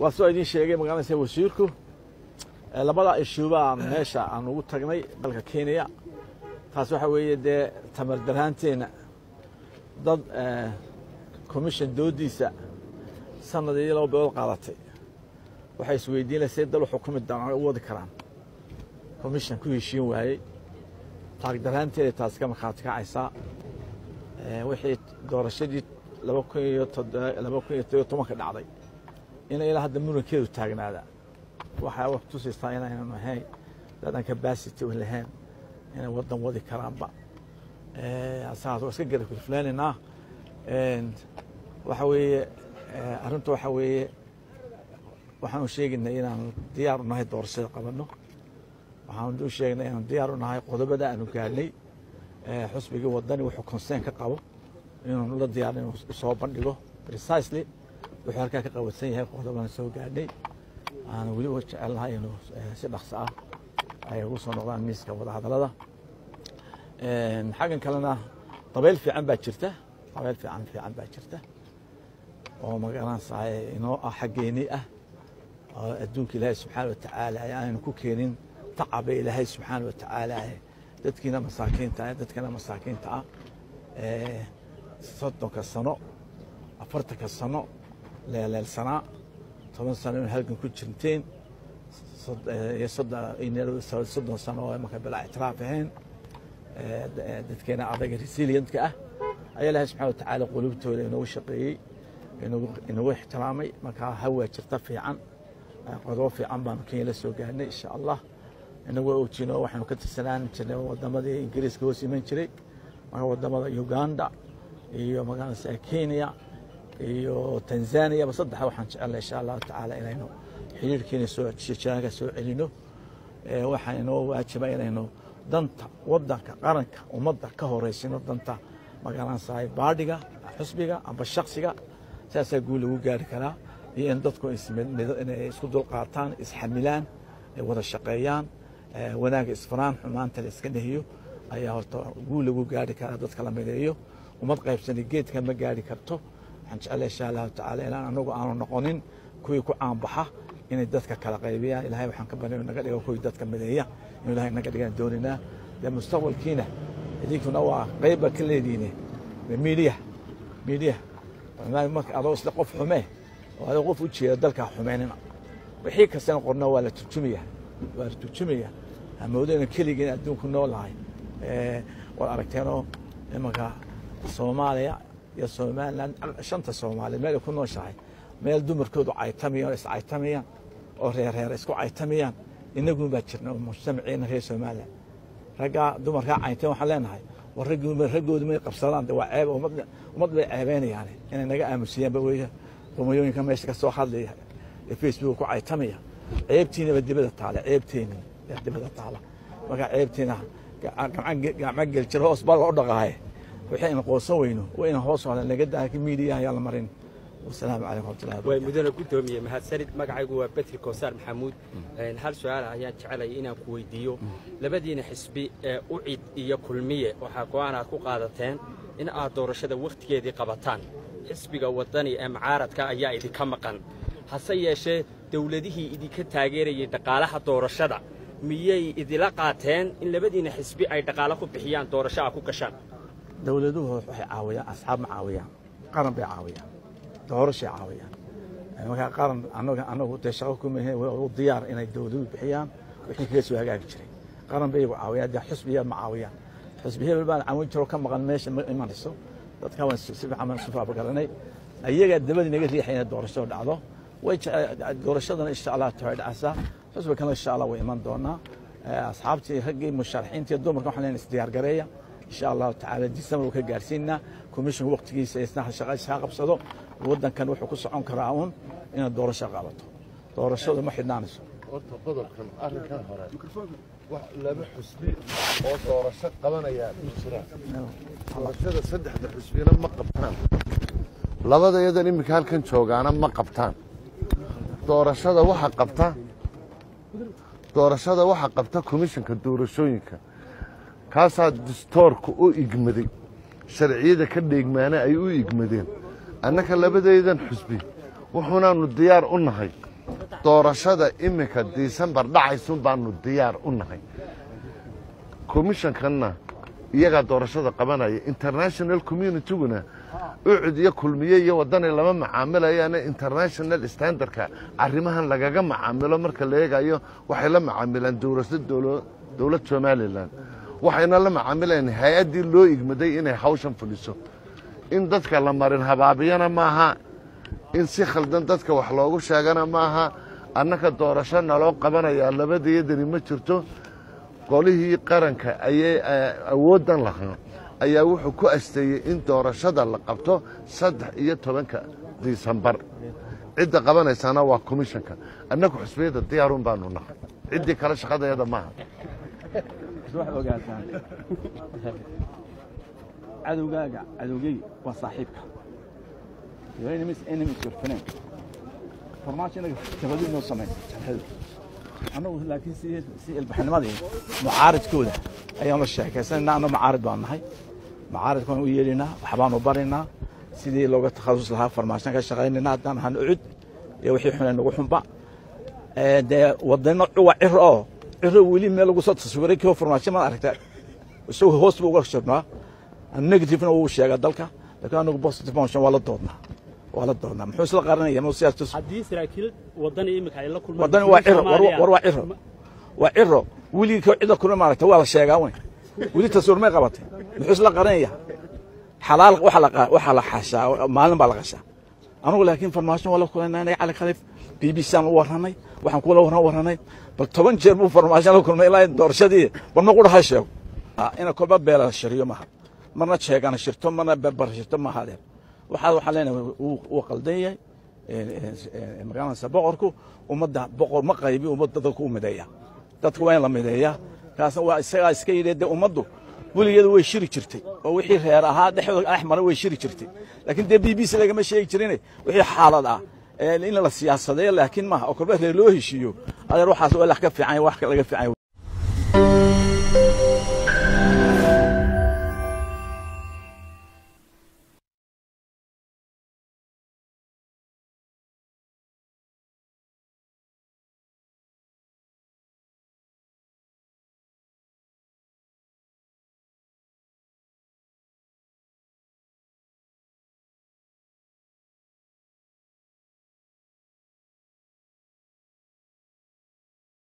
waa soo idiin sheegay magaaladasa wasiirku labada ishuubaa meesha aan ugu tagnay dalka kenya taas waxaa weeye dee tamar daraanteenna dad commission doodiisa sanad iyo laba bilood qaadatay waxay isweydiinaysay dal xukumi doonaan u wadi karaan commission ku heshiin waayey taagdaraanteeda taas ka markhaati kacaysaa wixii doorashadii laba kun iyo laba kun iyo todobiyo tobanka dhacday ina ilaa hadda murankeedu taagnaada waxaa wax tusaysaa inaynan ahayn dadan capacity u lahayn inay waddan wadi karaanba asaas waa iska gara kulfuleynaynaa waxa weeye arrinta waxa weeye waxaanu sheegaynay inaanu diyaar u nahay doorashada qabanno waxaanu u sheegnay inaanu diyaar u nahay qodobada aanu gaadhnay xusbigii wadani wuxuu consern ka qabo inuu la diyaar inuu soo bandhigo precisely wuxuu halkaa ka qabansan yahay qodobana soo gaadhnay aanu weliba jecelnahay inuu si dhaqso ah ay ugu soo noqdaan miiska wadahadallada xaggan kalena dabayl fiican baa jirta dabayl fiican fiican baa jirta oo magaranaysaay inoo ah xaggeenii ah oo adduunka ilaahay subxaana wa tacaala aanaynu ku keenin tacaba ilaahay subxaana wa tacaala dadkiina masaakiinta ah dadkana masaakiinta ah soddonka sano afartanka sano leeleelsanaa toban sano in halgan ku jirteen iyo soddon sano oo marka bilaa ictiraaf ahayn dadkeena adaga resilientka ah ayaa ilaahay subxana wa tacaala qulubtooda inoogu shaqeeyey inagu ixtiraamay markaa hawaa jirta fiican qodobo fiican baanu kenya la soo gaarnay insha allah inagoo oojino waxaanu ka tirsanaan jirnay wadamadii ingiriiska hoos iman jiray marka wadamada uganda iyo magaalasa kenya iyo tanzania ba saddexa waxaan jecelnay insha allahu tacaala inaynu xiriirkiina soo jiraanka soo celino waxaa inoo waajiba inaynu danta wadanka qaranka ummadda ka horeysino danta magaalansahay baadhiga xusbiga amba shaksiga saasaa guul lagu gaari karaa iyo in dadku inay isku dulqaataan isxamilaan wada shaqeeyaan wanaagga isfaraan xumaanta la iska nehiyo ayaa horta guul lagu gaari karaa dadka la mideeyo ummad qaybsani geedka ma gaari karto waxaan jeclay insha allahu tacaala ilaan anagu aanu noqonin kuwii ku caanbaxa inay dadka kala qaybiyaan ilahay waxaan ka barya naga dhigo kuwii dadka mideeya inuu ilahay naga dhigaan dooninaa dee mustaqbalkiina idinkuna waa qayba ka leediine miidiya miidiya marka adoo isla qof xumee oo adoo qof u jeeda dalkaa xumeynina wixii kastana qorna waa la turjumaya waa la turjumaya hamoodayna keligeen adduunku noolahay waad aragteenoo imanka soomaaliya iyo somaliland shanta soomaaliya meel ay ku nooshahay meel dumarkoodu caytamayaan oo iscaytamayaan oo reerreer isku caytamayaan inagun baa jirna oo mujtamaciina reer somaliland raggaa dumarkaa caynteen waxaan leenahay war raggoodu may qabsadaan de waa ceeb ummad bay ceebeynayaan inay naga aamusiyaanba weya rumayooyinka meesha ka soo hadlaya ee facebook ku caytamaya ceebtiinaba dibada taala ceebteeni dibada taala marka ceebtiina gacmo geljiro hoos baa loo dhaqaaye wixii aynu qoosan weyno waa inaan hoos hodan laga daaki miidiya ayaa la marin wasalaamu calaykum waraxmatullahi way mudane guddoomiye mahadsanid magacaygu waa betri koosaar maxamuud hal su-aal ayaan jecelaya inaan ku weydiiyo labadiina xisbi ee ucid iyo kulmiye waxaa go-aan aad ku qaadateen in aad doorashada wakhtigeedii qabataan xisbiga waddani ee mucaaradka ayaa idinka maqan hase yeeshee dawladihii idinka taageerayay dhaqaalaha doorashada miyay idila qaateen in labadiina xisbi ay dhaqaalo ku bixiyaan doorasho a ku gashaan dowladuhu waxay caawiyaan asxaab ma caawiyaan qaran bay caawiyaan doorashay caawiyaan markaa qaran anaga anagu dee shaqo kuma u diyaar inay dowladuhu bixiyaan wixii kaga soo hagaagi jiray qaran bay iyagu caawiyaan dee xusbiya ma caawiyaan xusbi hebel baan caawin jiro ka maqan meesha ma imanayso dadka waan si fiican baan isu faabagalanay ayagaa dabadii naga riixay inay doorasho dhacdo way doorashadana insha allah tahay dhacaysaa xusbi kana insha allah way iman doonaa asxaabtii raggii musharaxiintii dumarka waxaan leenahay isdiyaargareeya insha allahu tacaala december ka gaarsiinaa commission waqtigiisa isna shaqa iskaa qabsado waddankan wuxuu ku socon karaa uun inaad doorasho qabato doorashadu ma xidhnaanayso horta qodobkan arrinkan hore wax laba xusbi oo doorasho qabanaya ma jiraan doorashada saddexda xusbina ma qabtaan labada iyadan iminka halkan joogaana ma qabtaan doorashada waxa qabta doorashada waxa qabta komishanka doorashooyinka kaasaa distoorka u igmaday sharciyada ka dheegmaana ay u igmadeen annaka labadaydan xusbi wuxuunaanu diyaar u nahay doorashada iminka disembar dhacaysun baanu diyaar u nahay komishankanna iyagaa doorashada qabanaya international communityguna ucud iyo kulmiye iyo wadanay lama macaamilayaane international standardka arrimahan lagaga macaamilo marka la eegayo waxay la macaamilaan dowlasa dowlad somalilan waxayna la macaamilayan hay-addii loo igmaday inay hawshan fuliso in dadka la marin habaabiyana maaha in si khaldan dadka wax loogu sheegana maaha annaka doorasho naloo qabanayaa labadayadani ma jirto qolihii qaranka ayay awooddan lahaa ayaa wuxuu ku asteeyey in doorashada la qabto saddex iyo tobanka disembar cidda qabanaysaana waa komishanka annagu xusbiyadda diyaarun baanu nahay ciddii kale shaqadayada maaha waxaad ogaataan cadowgaaga cadowgey waa saaxiibka your enemies enemies your friend farmaajo inaga jabadu inoo samaysa jabhadu annagu laakiin si si ilbaxnimadii mucaaridkooda ayaan la sheekaysanayna anna mucaarid baan nahay mucaaridkaan u yeelinaa waxbaanu barinaa sidii looga takhasus lahaa farmaashan ka shaqaynayna haddaan ahaan ucud iyo wixii xune nagu xunba dee wadano waa ciro oo ciro weli meel lagu soo taswiray kii farmaasho ma aragta isagoo hoos buu uga jirnaa negativena wuu sheegaa dalka laakiin anagu positive motion waa la doodnaa waa la doodnaa muxuu isla qaranaya ma siyaastus haddii saraakiil wadani imika ay la kulmaan wadani waa ciro war- war waa ciro waa ciro weligii koo cidda kuna maaragta waa la sheegaa weyn weli taswiir may qabatay muxuu isla qaranaya xalaal waxa la qa- waxa la xashaa maalin baa la qashaa anugu laakiin farmaasho waa la kulanay cali khalif b b c aan u warranay waxaan kula warran warranay bal toban jeer buu farmaasho la kulmay ilaa doorashadii bal ma qudha ha sheego ina kolba beela shiriyo maaha marna sheegana shirto marna berber shirto maaha adeer waxaa waxaan leenahay wuu qaldan yahay magaalansa boqorku ummadda boqor ma qaybi ummadda dadku u mideeya dadku waa in la mideeyaa kaasna waa isagaa iska yidhi dee ummaddu weligeeda way shiri jirtay oo wixii reer ahaa dhexdooda dhex maray way shiri jirtay laakiin dee b b c lagama sheegi jirine wixii xaalad ah in la siyaasadeeyo laakiin maaha oo kolba reer loo heshiiyo adeer waxaas waa lax ka fiican wax laga fiican